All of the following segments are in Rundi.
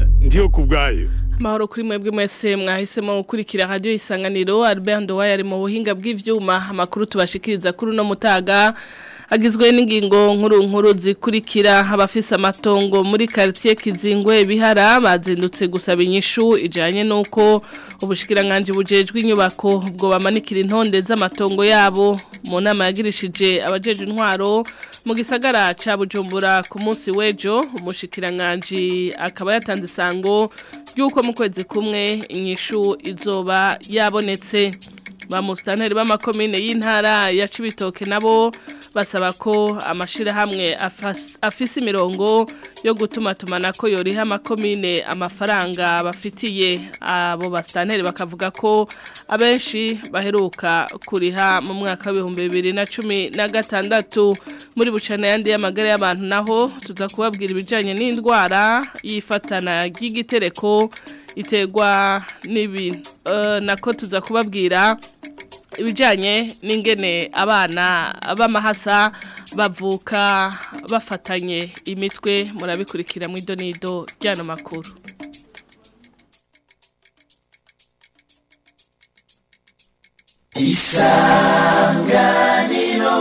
ndiyo ku bwayo Mahoro kuri mwebwe mwese mwahisemo gukurikira radio isanganiro Albert Ndowa yari mu buhinga bw'ivyuma amakuru tubashikiriza kuri no mutaga agizwe n'ingingo nkuru nkuru zikurikira abafise amatongo muri quartier Kizingwe bihara bazindutse gusaba inyishu ijanye nuko ubushikiranganje bujejwe inyubako bwo bamanikira intonde z'amatongo yabo mu nama yagirishije abajeje intwaro mu gisagara ca Bujumbura ku munsi wejo umushikiranganje akaba yatanze isango yuko mu kwezi kumwe inyishu izoba yabonetse ba musitanteri b'amakomine y'intara ya Cibitoke nabo basaba ko amashirahamwe afise imirongo yo gutuma tumanako yoriha amakomine amafaranga bafitiye abo basitanteri bakavuga ko abenshi baheruka kuriha mu mwaka w'ibihumbi bibiri na cumi na gatandatu muri bucana yandi y'amagara y'abantu naho tuza kubabwira ibijyanye n'indwara yifatana ry'igitereko iterwa n'ibi nako tuza kubabwira ibijyanye n'ingene abana b'amahasa bavuka bafatanye imitwe murabikurikira mu idonido ry'ano makuru isanganiro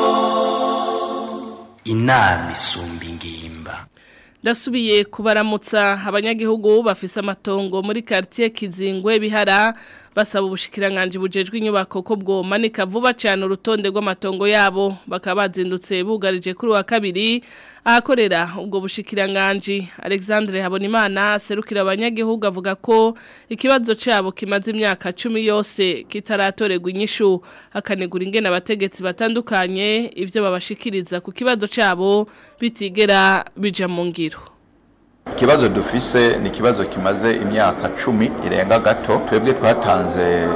inama isumba ingimba ndasubiye kubaramutsa abanyagihugu bafise amatongo muri quartier Kizingwe bihara basaba ubushikiranganje bujejwe inyubako ko bwomanika vuba cyane urutonde rw'amatongo yabo bakaba bazindutse bugarije kuri wa kabiri ahakorera ubwo bushikiranganje Alexandre Habonimana serukira abanyagihugu avuga ko ikibazo cyabo kimaze imyaka 10 yose kitaratorerwa inyishu akanegura ingene abategetsi batandukanye ivyo babashikiriza ku kibazo cyabo bitigera bija mu ngiro ikibazo dufise ni ikibazo kimaze imyaka cumi irenga gato twebwe twatanze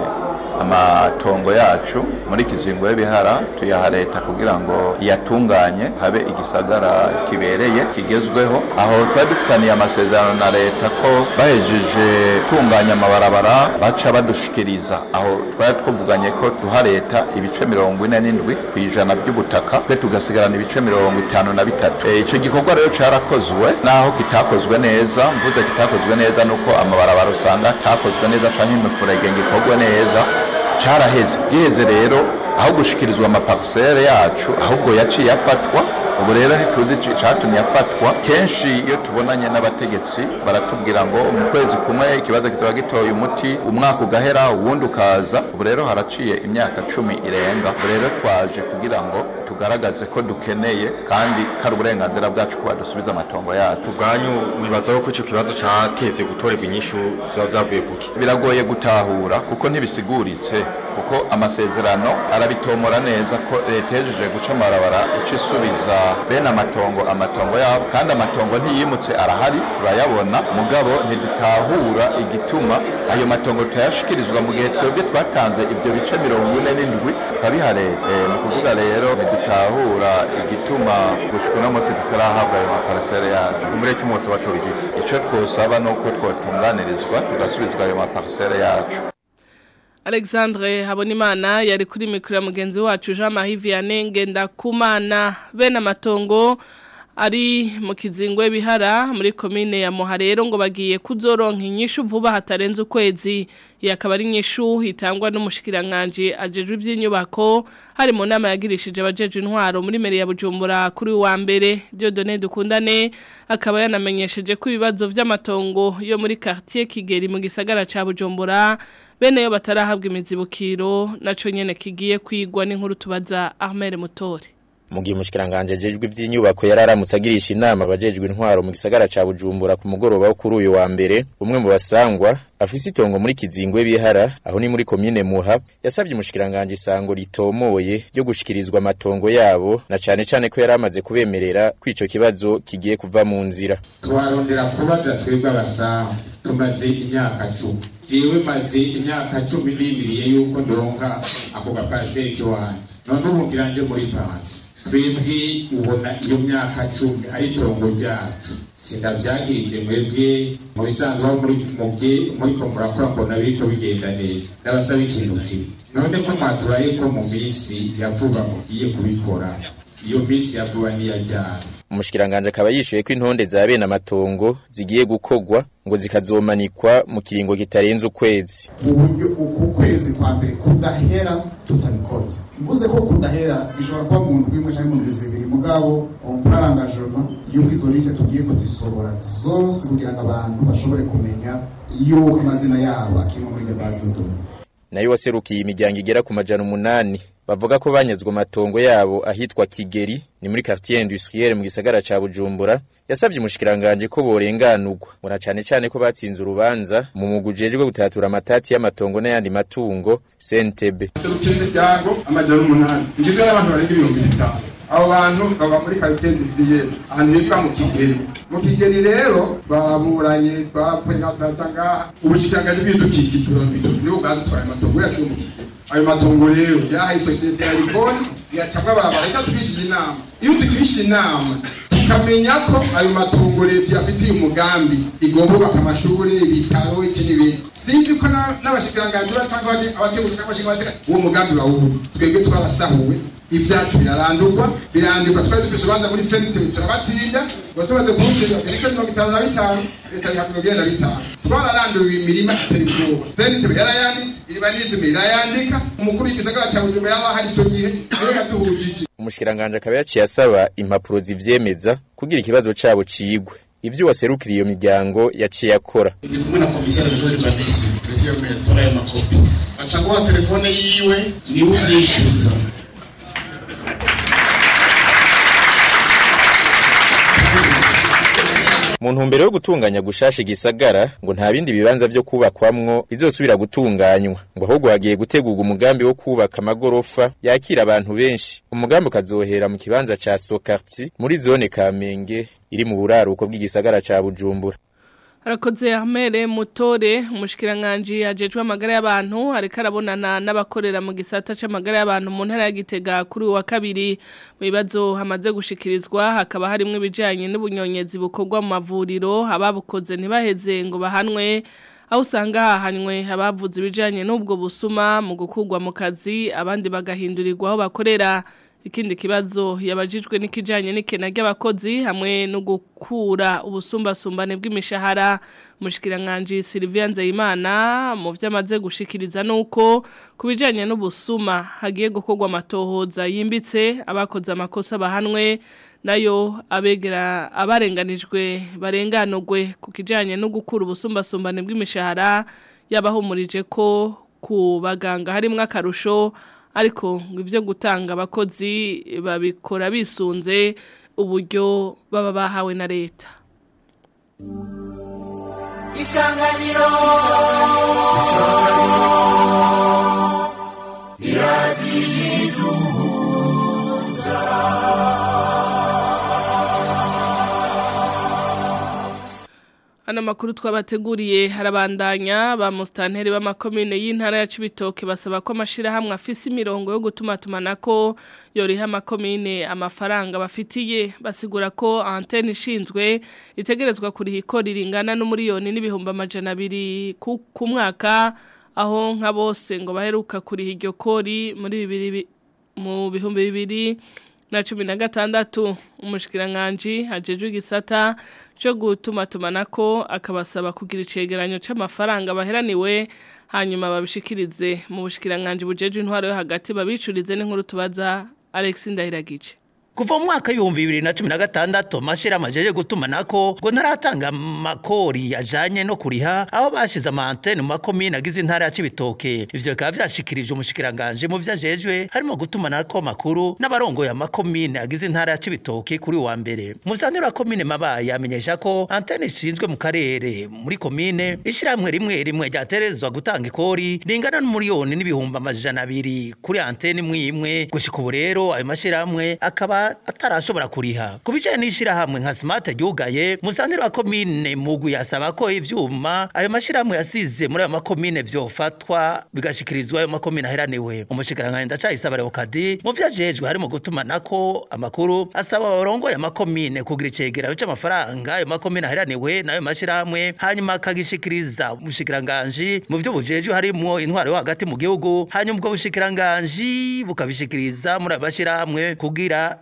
amatongo yacu muri kizingo y'ibihara tuyaha leta kugira ngo iyatunganye habe igisagara kibereye kigezweho aho twari dufitaniye amasezerano na leta ko bahejeje tunganya amabarabara baca badushikiriza aho twari twuvuganye ko duha leta ibice mirongo ine n'indwi ku ijana by'ubutaka twe tugasigarana ibice mirongo itanu na bitatu icyo gikorwa rero cyarakozwe naho kitakozwe neza mvuze kitakozwe neza nuko amabarabara usanga atakozwe neza cyangwa imifurege ngo ikorwe neza caraheze giheze rero aho gushikirizwa amaparisere yacu ahubwo yaciye afatwa ubu rero ntituzi icatumye afatwa kenshi iyo tubonanye n'abategetsi baratubwira ngo mu kwezi kumwe ikibazo kitaba gitoye umuti umwaka ugahera uwundi ukaza ubu rero haraciye imyaka cumi irenga ubu rero twaje kugira ngo tugaragaze ko dukeneye kandi kari uburenganzira bwacu kuba dusubiza amatongo yacu ubwanyu mwibaza ko icyo kibazo catevye gutorerwa inyishu ziba zavuye kuki biragoye gutahura kuko ntibisiguritse kuko amasezerano arabitomora neza ko leta yejeje guca amabarabara ica isubiza bene amatongo amatongo yabo kandi amatongo ntiyimutse arahari turayabona mugabo ntidutahura igituma ayo matongo tutayashikirizwa mu gihe twebwe twatanze ibyo bice mirongo ine n'indwi tukabiha leta ni ukuvuga rero ntidutahura igituma gushika uno munsi tutarahabwa ayo maparisere yacu umureke mwose wacu bigiki ico twosaba ni uko twotunganirizwa tugasubizwa ayo maparisere yacu Alexandre Habonimana yari kuri mikro ya mugenzi wacu Jean Marie Vianney Ngendakumana bene amatongo ari mu kizingwe bihara muri komine ya Muharero ngo bagiye kuzoronka inyishu vuba hatarenze ukwezi yakaba ari inyishu hitangwa n'umushikiranganje ajejwe ivy'inyubako hari mu nama yagirishije abajeje intwaro muri mere ya Bujumbura kuri wa mbere Dieudonné dukundane akaba yanamenyesheje ko ibibazo vy'amatongo yo muri quartier Kigeri mu gisagara ca Bujumbura bene yo batarahabwa imizibukiro naco nyene kigiye kwigwa n'inkuru tubaza Ahmed Mutore mu gihe umushikiranganje ajejwe ivy'inyubako yararamutse agirisha inama abajejwe intwaro mu gisagara ca Bujumbura ku mugoroba wo kuri uyu wa mbere umwe mu basangwa afise itongo muri kizingwe bihara aho ni muri komine Muha yasabye umushikiranganje isango ritomoye ryo gushikirizwa amatongo yabo na cane cane ko yaramaze kubemerera ko ico kibazo kigiye kuva mu nzira twarondera kubaza twebwe abasaha tumaze imyaka cumi jewe maze imyaka cumi n'ibiriye yuko ndonka ako gapaseri kiwanje none ubu ngira nje muri pansiyo twebwe ubona iyo myaka cumi ari itongo ryacu sindabyagirije mwebwe mu bisanzwe aho muri mubye muriko murakora mbona biriko bigenda neza ndabasaba ikintu kimwe none ko mwaturaye ko mu minsi ya vuba mugiye kubikora iyo minsi ya vuba niyajyana umushikiranganje akaba yishuye ko intonde za bene amatongo zigiye gukogwa ngo zikazomanikwa mu kiringo kitarenze ukwezi uburyo uku kwezi kwa mbere kudahera tutabikoze mvuze ko kudahera bishobora kuba mu ndwi imwe cyangwa mu ndwi zibiri mugabo umurarangajoma yuko izo lise tugiye kuzisohora zose kugira ngo abantu bashobore kumenya yuko amazina yabo akirimo muri iyo base de données nayo waserukiye imiryango igera ku majana umunani bavuga ko banyazwe amatongo yabo ahitwa Kigeri ni muri quartier industrielle mu gisagara ca Bujumbura yasabye umushikiranganje ko borenganurwa mura cane cane ko batsinze urubanza mu mugujejwe gutatura amatati y'amatongo n'ayandi matungo CNTB serukira imiryango amajana umunani igizwe n'abantu barenga ibihumbi bitanu abo bantu baba muri quartier industrielle ahantu hitwa mu Kigeri mu Kigeri rero baburanye bapfuye ngaha ubushikiranganje bw'ibidukikije nibo bwadutwaye amatongo yacu mu Kigeri ayo matongo rero yahaye isosiyete ya riboni yacabwa barabara reka tugishije inama iyo tugishije inama tukamenya ko ayo matongo leta yafitiye umugambi igomba kubaka amashuri ibitaro iki n'ibindi sinzi ko n'abashikiranganji batanga abateguzi n'abashinga amateka uwo mugambi bawuzi twebwe twarasahuwe ibyacu birarandurwa birandurwa twari dufite urubanza muri seniteri turabatinda ngo tumaze kuwucira ibice mirongo itanu na bitanu leta ya mirongo ine na bitanu twararanduriwe imirima itari ubwoba seniteri yarayanditse iribanizime irayandika umukuru w'igisagara cya bujumbura yaba ahari icyo gihe niwe yaduhugije umushikiranganje akaba yaciye asaba impapuro zivyemeza kugira ikibazo cabo cigwe ivyo waserukira iyo miryango yaciye akora ndi kumwe na komisari mzuri kabisa presiyo metola ya makopi achaguwa telefone yiwe niwe uvyishyuza mu ntumbero yo gutunganya gushasha igisagara ngo nta bindi bibanza vyo kubakwamwo bizosubira gutunganywa ngo ahubwo hagiye gutegurwa umugambi wo kubaka amagorofa yakira abantu benshi umugambi ukazohera mu kibanza ca Sokarti muri zone Kamenge iri mu buraruko bw'igisagara ca Bujumbura Harakoze Ahmere Mutore umushikiranganje ajejwe amagara y'abantu ariko arabonana n'abakorera mu gisata c'amagara y'abantu mu ntara ya Gitega kuri wa kabiri mu bibazo hamaze gushikirizwa hakaba harimo ibijanye n'ubunyonyezi bukorwa mu mavuriro ababukoze ntibaheze ngo bahanwe aho usanga hahanywe abavuze ibijanye n'ubwo busuma mu gukurwa mu kazi abandi bagahindurirwa aho bakorera ikindi kibazo yabajijwe n'ikijanye n'ikena ry'abakozi hamwe no gukura ubusumbasumbane bw'imishahara mushikiranganje Sylvia Nzeyimana mu vyamaze gushikiriza nuko kubijanye n'ubusuma hagiye gukorwa amatohoza yimbitse abakoze amakosa bahanwe nayo abegera abarenganijwe barenganurwe ku kijanye no gukura ubusumbasumbane bw'imishahara yabahumurije ko ku baganga harimwo akarusho ariko ngo ibyo gutanga abakozi babikora bisunze uburyo baba bahawe na leta isanganiro Ano makuru twabateguriye harabandanya ba mustanteri b'amakomine y'intara ya Cibitoke basaba ko amashira hamwe afise imirongo yo gutuma tumanako yoriha amakomine amafaranga bafitiye basigura ko antenne ishinzwe itegerezwa kuriha ikori ringana n'umuriyoni n'ibihumbi amajana abiri ku ku mwaka aho nka bose ngo baheruka kuriha iryo kori muri bibiri mu bihumbi bibiri na cumi na gatandatu umushikiranganji hajejwe igisata cyo gutuma tumanako akabasaba kugira icegeranyo c'amafaranga baheraniwe hanyuma babishikirize mu bushikiranganji bujeje intwaro yo hagati babicurize n'inkuru tubaza Alex Ndahiragice kuva mu mwaka w'ibihumbi bibiri na cumi na gatandatu amashira amajeje gutumanako ngo ntaratanga amakori yajanye no kuriha aho bashize amantene mu makomine agize intara ya Cibitoke ivyo bikaba vyashikirije umushikiranganje mu vyajejwe harimo gutumanako amakuru n'abarongoye amakomine agize intara ya Cibitoke kuri wa mbere muzanira wa komine mabaye amenyesha ko antene ishinzwe mu karere muri komine ishiramwe rimwe rimwe ryaterezwa gutanga ikori ringana n'umuriyoni n'ibihumbi amajana abiri kuri antene imwe imwe gushika ubu rero ayo mashiramwe akaba atarashobora kuriha ku bijanye n'ishirahamwe nka smart ryugaye musanteri wa komine mugwi asaba ko ivyuma ayo mashirahamwe yasize muri ayo makomine vyofatwa bigashikirizwa ayo makomine aheraniwe umushikiranganji ndacayisaba leokadi mu vyajejwe harimo gutumanako amakuru asaba abarongoye amakomine kugira icegeranyo c'amafaranga ayo makomine aheraniwe n'ayo mashirahamwe hanyuma akagishikiriza umushikiranganji mu vyo bujejwe harimwo intwaro yo hagati mu gihugu hanyuma ubwo bushikiranganji bukabishikiriza muri ayo mashirahamwe kugira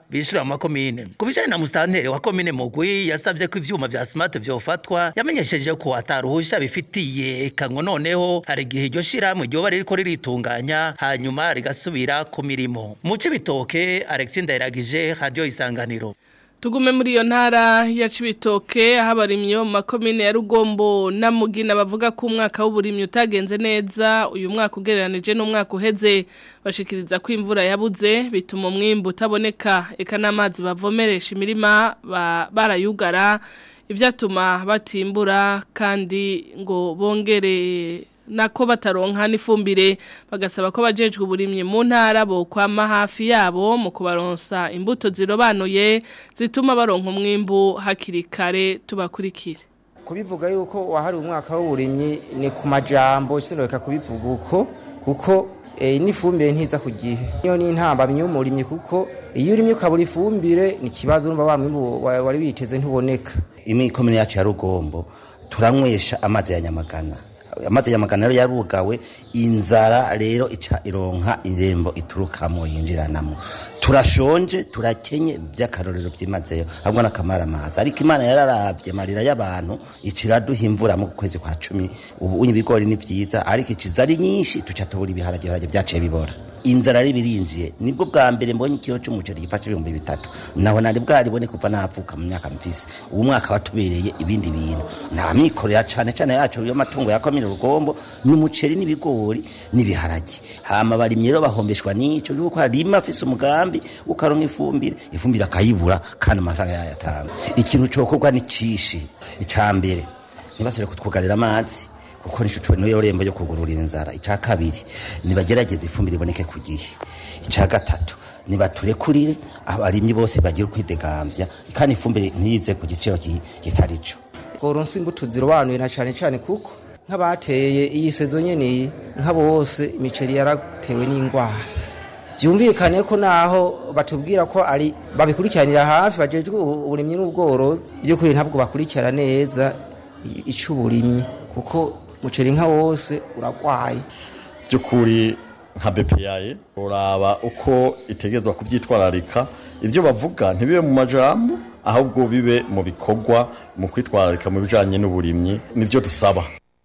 bishura mu makomine ku bijanye na musitanteri wa komine mugwi yasavye ko ivyuma vya smart vyofatwa yamenyesheje ko ataruhusha bifitiye kango noneho hari igihe iryo shirahamwe ryoba ririko riritunganya hanyuma rigasubira ku mirimo mu cibitoke Alexis Ndayiragije radio isanganiro Tugume muri iyo ntara ya Cibitoke aho abarimyi bo mu makomine ya Rugombo na Mugina bavuga ko umwaka w'uburimyi utagenze neza uyu mwaka ugereranije n'umwaka uheze bashikiriza ko imvura yabuze bituma umwimbu utaboneka eka n'amazi bavomeresha imirima ba- barayugara ivyatuma batimbura kandi ngo bongere nako bataronka n'ifumbire bagasaba ko bajejwe uburimyi mu ntara bo kwama hafi yabo mu kubaronsa imbuto zirobanuye zituma baronka umwimbu hakiri kare tubakurikire kubivuga yuko wahari umwaka w'uburimyi ni ku majambo sinoreka kubivuga uko kuko eh, n'ifumbire ntiza ku gihe niyo ni intambamyi y'umurimyi kuko iyo urimye ukabura ifumbire ni ikibazo urumva wa mwimbu wa- wari witeze ntuboneka imikomine yacu ya rugombo turanywesha amazi ya nyamagana amazi ya nyamagana rero yarugawe inzara rero ica ironka irembo iturukamo yinjiranamo turashonje turakenye by'akarorero byimazeyo ahubwo n'akamara amazi ariko imana yararavye marira y'abantu icira duha imvura mu kwezi kwa cumi ubu unye ibigori ni vyiza ariko iciza ari nyinshi tuca tubura ibiharage ibiharage vyaciye bibora inzara ari birinjiye nibwo bwa mbere mbonye ikiro cy'umuceri gifashe ibihumbi bitatu naho nari bwaribone kuva navuka mu myaka mfise ubu mwaka watubereye ibindi bintu nta mikorera cane cane yacu y'amatungo ya komine rugombo n'umuceri n'ibigori n'ibiharage hama barimye rero bahombeshwa n'ico yuko harima afise umugambi ukaronka ifumbire ifumbire akayibura kandi amafaranga yayatanga ikintu cokorwa ni cishi icambere ntibasore kutwugarira amazi kuko nico cyo niyo rembo yo kugurura inzara icya kabiri nibagerageza ifumbire iboneke ku gihe icya gatatu nibaturekurire abarimyi bose bagira ukwidegambya kandi ifumbire ntiyize ku giciro ki- kitari cyo tworonsa imbuto zirobanuye na cane cane kuko nk'abateye iyi sezo nyene iyi nk'abo bose imiceri yaratewe n'ingwara byumvikane ko naho batubwira ko ari babikurikiranira hafi bajejwe ubu- uburimyi n'ubworozi by'ukuri ntabwo bakurikira neza i- ic'uburimyi kuko muceri nka wose uragwaye by'ukuri nka bepeyaye uraba uko itegerezwa kubyitwararika ibyo bavuga ntibibe mu majambo ahubwo bibe mu bikorwa mu kwitwararika mu bijanye n'uburimyi nivyo dusaba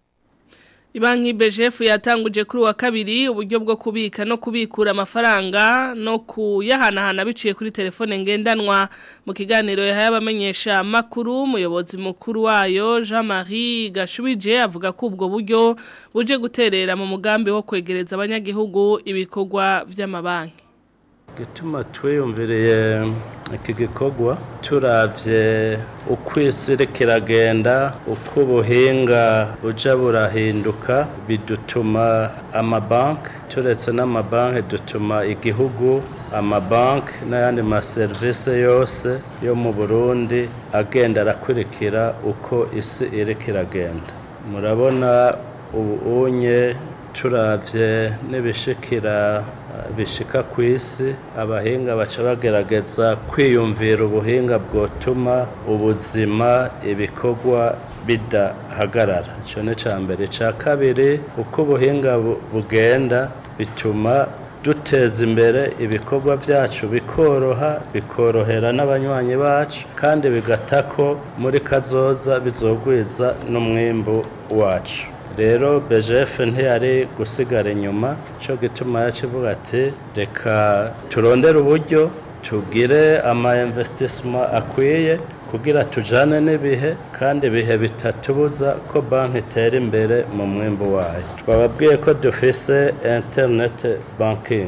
Ibanki BGF yatanguje kuri wa kabiri uburyo bwo kubika no kubikura amafaranga no kuyahanahana biciye kuri telefone ngendanwa mu kiganiro yahaye abamenyesha makuru umuyobozi mukuru wayo Jean-Marie Gashubije avuga ko ubwo buryo buje guterera mu mugambi wo kwegereza abanyagihugu ibikorwa vy'amabanki gituma twiyumviriye iki gikorwa turavye uko isi iriko iragenda uko ubuhinga buja burahinduka bidutuma amabanki turetse n'amabanki dutuma igihugu amabanki n'ayandi maserivisi yose yo mu burundi agenda arakurikira uko isi iriko iragenda murabona ubu unye turavye n'ibishikira bishika ku isi abahinga baca bagerageza kwiyumvira ubuhinga bwotuma ubuzima ibikorwa bidahagarara icyo ni icya mbere icya kabiri uko ubuhinga bu- bugenda bituma duteza imbere ibikorwa byacu bikoroha bikorohera n'abanywanyi bacu kandi bigata ko muri kazoza bizogwiza n'umwimbu wacu rero BGF ntiyari gusigara inyuma cyo gituma yacivuga ati reka turondere uburyo tugire ama investissement akwiye kugira tujane n'ibihe kandi ibihe bitatubuza ko banki itera imbere mu mwimbu wayo twababwiye ko dufise internet banking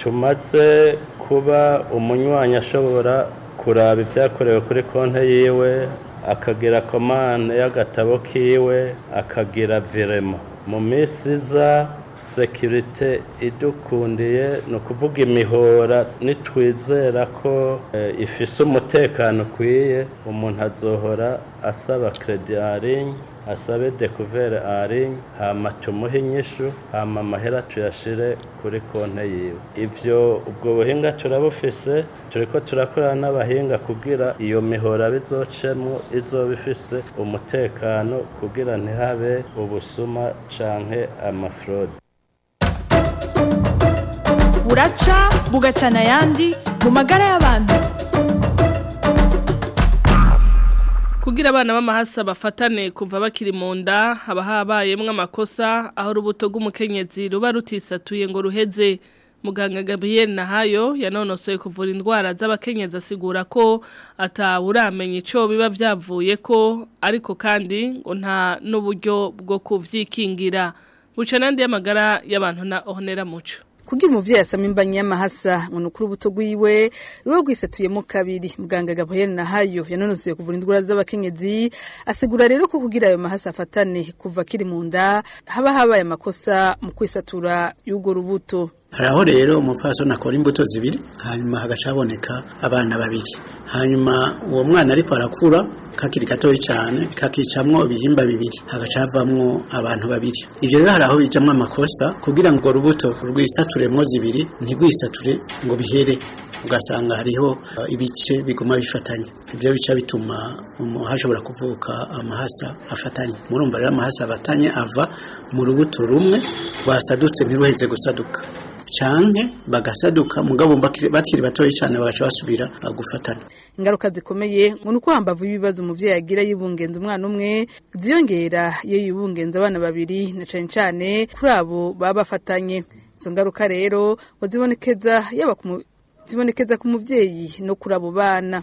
tumaze kuba umunywanyi ashobora kuraba ibyakorewe kuri konti yiwe akagira komande y'agatabo kiwe akagira virema mu minsi iza sekirite idukundiye ni ukuvuga imihora nitwizera ko eh, ifise umutekano ukwiye umuntu azohora asaba kredi arinye asabe dekuvere arinye hama tumuhe inyishu hama amahera tuyashire kuri konte yiwe ivyo ubwo buhinga turabufise turiko turakorana n'abahinga kugira iyo mihora bizocemwo izoba ifise umutekano kugira ntihabe ubusuma canke amafrode buraca bugacana ayandi mu ku magara y'abantu Kugira abana b'amahasa bafatane kuva bakiri mu nda haba habayemwo amakosa aho urubuto rw'umukenyezi ruba rutisatuye ngo ruheze muganga Gabriel Nahayo yanonosoye kuvura indwara z'abakenyezi asigura ko atawuramenya ico biba vyavuye ko ariko kandi ngo nta n'uburyo bwo kuvyikingira buca nandi y'amagara y'abantu na Honera Muco kugira umuvyeyi asama imbanyi y'amahasa ngo nukuri ubuto gwiwe ruba gwisatuyemo kabiri muganga Gabriel Nahayo yanonosoye kuvura indwara z'abakenyezi asigura rero ko kugira ayo mahasa afatane kuva kiri mu nda haba habaye amakosa mu kwisatura y'ugo rubuto haraho rero umupfasoni akora imbuto zibiri hanyuma hagaca haboneka abana babiri hanyuma uwo mwana ariko arakura kakiri gatoya cyane kakicamwo ibihimba bibiri hagaca havamwo abantu babiri ibyo rero hari aho bijamwo amakosa kugira ngo urubuto rwisaturemwo zibiri ntigwisature ngo bihere ugasanga hariho uh, ibice biguma bifatanye ibyo bica bituma um, hashobora kuvuka amahasa afatanye murumva rero amahasa afatanye ava mu rubuto rumwe rwasadutse ntiruheze gusaduka canke bagasaduka mugabo bakiri batoyi cyane bagaca basubira gufatana ingaruka zikomeye ngo nuko hambavu y'ibibazo umuvyeyi agira yibungenza umwana umwe ziyongera iyo yibungenza abana babiri na cane cane kuri abo baba bafatanye izo ngaruka rero ngo zibonekeza yaba zibonekeza ku muvyeyi no kuri abo bana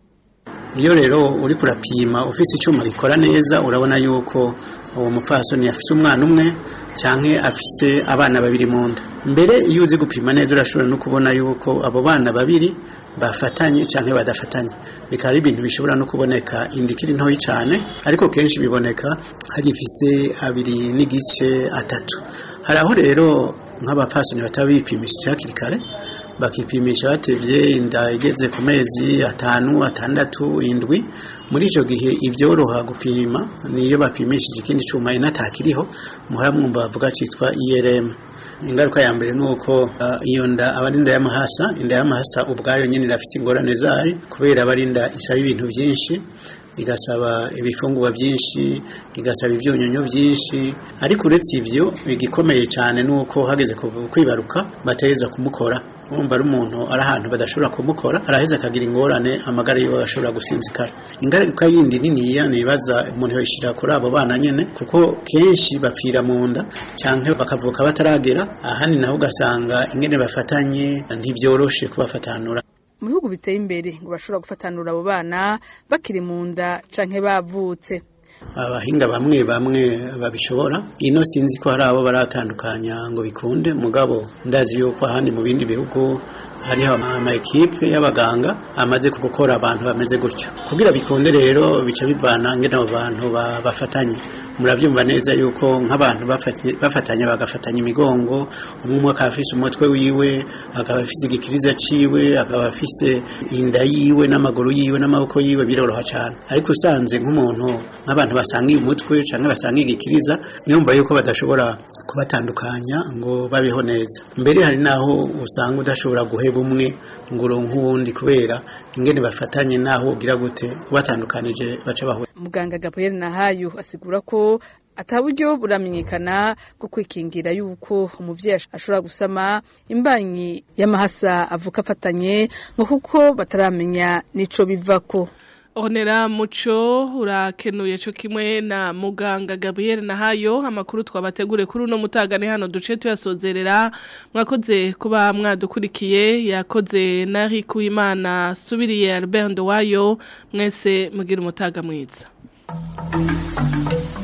iyo rero uri kurapima ufite icyuma gikora neza urabona yuko uwo mupfasoni afite umwana umwe cyangwa afite abana babiri mu nda mbere iyo uzi gupima neza urashobora no kubona yuko abo bana babiri bafatanye cyangwa badafatanye bikaba ari ibintu bishobora no kuboneka inda ikiri ntoya cyane ariko kenshi biboneka hagifise abiri n'igice atatu hari aho rero nk'abapfasoni bataba bipimisha hakiri kare bakipimisha batevye inda igeze ku mezi atanu atandatu indwi muri icyo gihe ibyoroha gupima niyo bapimishije ikindi cyuma inatakiriho muhora mwumva bavuga cyitwa IRM ingaruka ya mbere ni uko uh, iyo nda aba ari inda y'amahasa inda y'amahasa ubwayo nyine irafite ingorane zayo kubera aba ari inda isaba ibintu byinshi igasaba ibifungurwa byinshi igasaba ibyunyunyu byinshi ariko uretse ibyo igikomeye cyane ni uko hageze kwibaruka bategereza kumukora urumva ari umuntu ari ahantu badashobora kumukora araheza akagira ingorane amagara yiwe agashobora gusinzikara ingaruka yindi niniya nibaza umuntu yoyishyira kuri abo bana nyine kuko kenshi bapfira mu nda cyangwa bakavuka bataragera ahandi naho ugasanga ingene bafatanye ntibyoroshe kubafatanura mu bihugu biteye imbere ngo bashobora gufatanura abo bana bakiri mu nda canke bavutse abahinga bamwe bamwe babishobora ino sinzi ko hari abo baratandukanya ngo bikunde mugabo ndazi yuko ahandi mu bindi bihugu hariho ama ekipe y'abaganga amaze gukora abantu bameze gutyo kugira bikunde rero bica bivana ngene abo bantu bafatanye murabyumva neza yuko nk'abantu bafatanye bagafatanya imigongo umwe akaba afise umutwe wiwe akaba afise igikiriza ciwe akaba afise inda yiwe n'amaguru yiwe n'amaboko yiwe biroroha cyane ariko usanze nk'umuntu nk'abantu basangiye umutwe cyangwa basangiye igikiriza niyumva yuko badashobora kubatandukanya ngo babeho neza mbere hari naho usanga udashobora guheba umwe ngo uronke uwundi kubera ingene bafatanye naho ugira gute ubatandukanije baca bahura muganga Gabriel Nahayo asigura ko ataburyo buramenyekana bwo kwikingira yuko umuvyeyi ashobora gusama imbanyi y'amahasa avuka afatanye ngo kuko bataramenya nico bivako Onera muco urakenuye cyo kimwe na muganga Gabriel Nahayo amakuru twabategure kuri uno mutagane hano duce tuyasozerera mwakoze kuba mwadukurikiye yakoze nari kuimana subiriye Albert Ndowayo mwese mugira umutaga mwiza